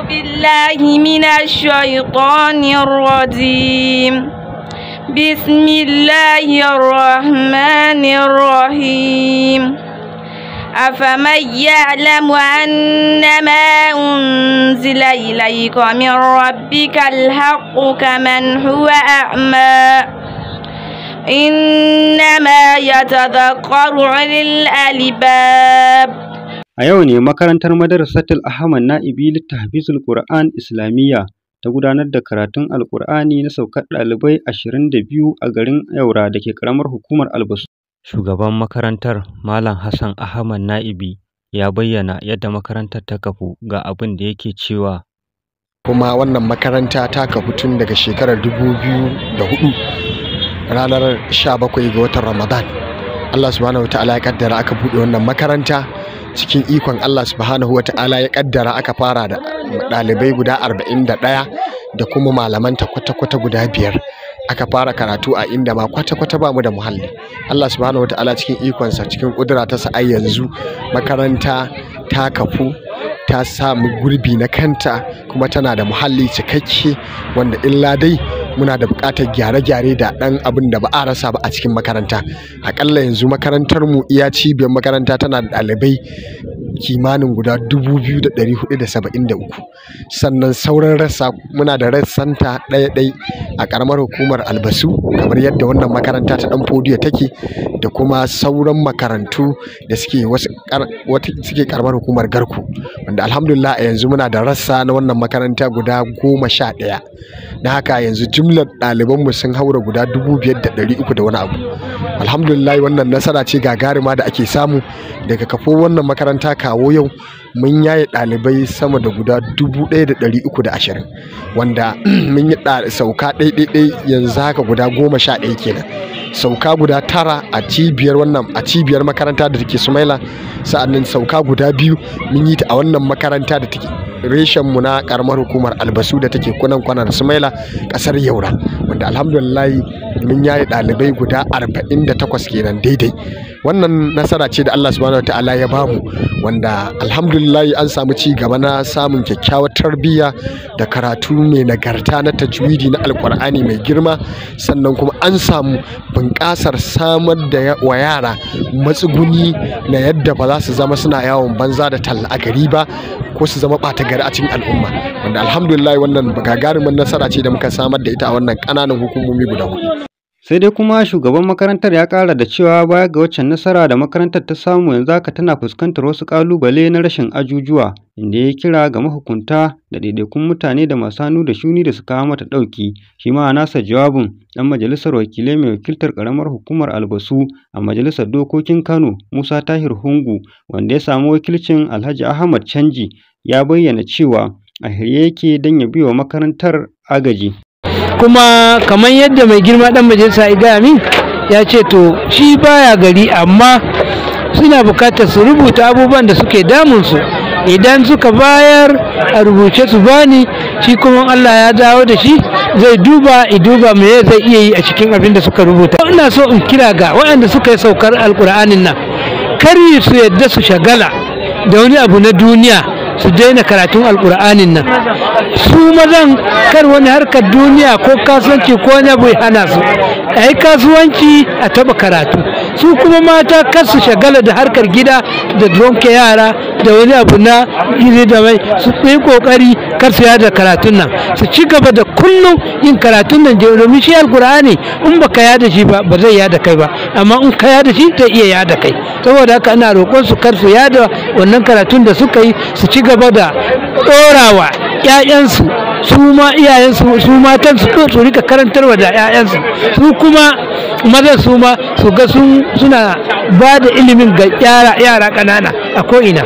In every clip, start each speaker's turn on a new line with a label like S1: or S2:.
S1: بالله من الشيطان الرجيم بسم الله الرحمن الرحيم أفمن يعلم أنما أنزل إليك من ربك الحق كمن هو أعمى إنما يتذكر أولي الألباب
S2: A yau ne makarantar Madrasatul Ahmad Na'ibi Littahfizul Qur'an Islamiyya ta gudanar da karatun Alƙur'ani na saukar ɗalibai ashirin da biyu a garin Yaura da ke ƙaramar hukumar Albasu. Shugaban makarantar Malam Hassan Ahmad Na'ibi ya bayyana yadda makarantar ta kafu ga abin da yake cewa
S3: kuma wannan makaranta ta kafu tun daga shekarar 2004 ranar 17 ga watan Ramadan. Allah subhanahu wa ta'ala ya kaddara aka buɗe wannan makaranta cikin ikon Allah subhanahu wa ta'ala ya kaddara aka fara da ɗalibai guda 41 da kuma malamanta kwata-kwata guda biyar aka fara karatu a inda ma kwata-kwata ba mu da muhalli Allah subhanahu wa ta'ala cikin ikonsa cikin ƙudura ta sa yanzu makaranta ta kafu ta samu gurbi na kanta kuma tana da muhalli cikakke wanda illa dai muna da buƙatar gyare-gyare da ɗan abin da ba a rasa ba a cikin makaranta aƙalla yanzu makarantar mu iya cibiyar makaranta tana da ɗalibai kimanin guda 2,473 sannan sauran rassa muna da rassanta ɗaya-ɗai a ƙaramar hukumar albasu kamar yadda wannan makaranta ta ɗan fodiyo take da kuma sauran makarantu da suke wasu suke ƙaramar hukumar garku wanda alhamdulillah a yanzu muna da rassa na wannan makaranta guda goma sha ɗaya na haka yanzu jimlar ɗalibanmu sun haura guda dubu biyar da ɗari uku da wani abu alhamdulillah wannan nasara ce gagarima da ake samu daga kafo wannan makaranta kawo yau mun yaye ɗalibai sama da guda dubu ɗaya da ɗari uku da ashirin wanda mun yi sauka ɗaiɗaiɗai yanzu haka guda goma sha ɗaya kenan sauka guda tara a cibiyar wannan a cibiyar makaranta da take sumaila sa'annan sauka guda biyu mun yi ta a wannan makaranta da take reshen mu na karamar hukumar albasu da take kunan kwanar sumaila kasar yaura wanda alhamdulillah mun yaye ɗalibai guda 48 kenan daidai wannan nasara ce da Allah subhanahu wataala ya bamu wanda alhamdulillah an samu ci gaba na samun kyakkyawar tarbiyya da karatu mai nagarta na tajwidi na alkur'ani mai girma sannan kuma an samu bunƙasar samar da wa yara matsuguni na yadda ba za su zama suna yawon banza da talla a gari ba ko su zama ɓata gari a cikin al'umma wanda alhamdulillah wannan gagarumin nasara ce da muka samar da ita a wannan ƙananan hukumomi guda hudu
S2: sai dai kuma shugaban makarantar ya ƙara da cewa baya ga waccan nasara da makarantar ta samu yanzu haka tana fuskantar wasu ƙalubale na rashin ajujuwa inda ya kira ga mahukunta da ɗaiɗaikun mutane da masu hannu da shuni da su kawo mata ɗauki shi ma a nasa jawabin ɗan majalisar wakilai mai wakiltar ƙaramar hukumar albasu a majalisar dokokin kano musa tahir hungu wanda ya samu wakilcin alhaji ahmad canji ya bayyana cewa a shirye yake don ya biwa makarantar agaji
S4: kuma kamar yadda mai girma dan majalisa ya gaya min ya ce to shi baya gari amma suna bukatar su rubuta abubuwan da suke damunsu idan suka bayar a rubuce su bani shi kuma Allah ya dawo da shi zai duba i duba me zai iya yi a cikin abin da suka rubuta ina so in kira ga waɗanda suka yi saukar alkur'anin nan kar su yadda su shagala da wani abu na duniya su daina karatun alkur'anin nan su mazan kar wani harkar duniya ko kasuwanci ko wani abu ya hana su a yi kasuwanci a taba karatu su kuma mata kar su shagala da harkar gida da donke yara da wani abu na iri da mai su yi kokari kar su yada karatun nan su ci gaba da kullum yin karatun nan domin shi alkur'ani in baka yada shi ba ba zai yada kai ba amma in ka yada shi zai iya yada kai saboda haka ina roƙon su kar su yada wannan karatun da suka yi su ci gaba da ɗorawa 'ya'yansu su ma iyayensu su matan su su rika karantarwa da 'ya'yansu su kuma mazan su ma su ga suna ba da ilimin ga yara ƙanana a ko'ina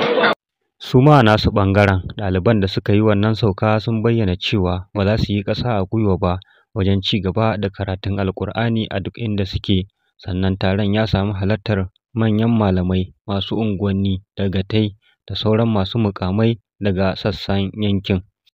S2: su ma nasu ɓangaren ɗaliban da suka yi wannan sauka sun bayyana cewa ba za su yi ƙasa a gwiwa ba wajen ci gaba da karatun alkur'ani a duk inda suke sannan taron ya samu halartar manyan malamai masu unguwanni dagatai da sauran masu mukamai daga sassan yankin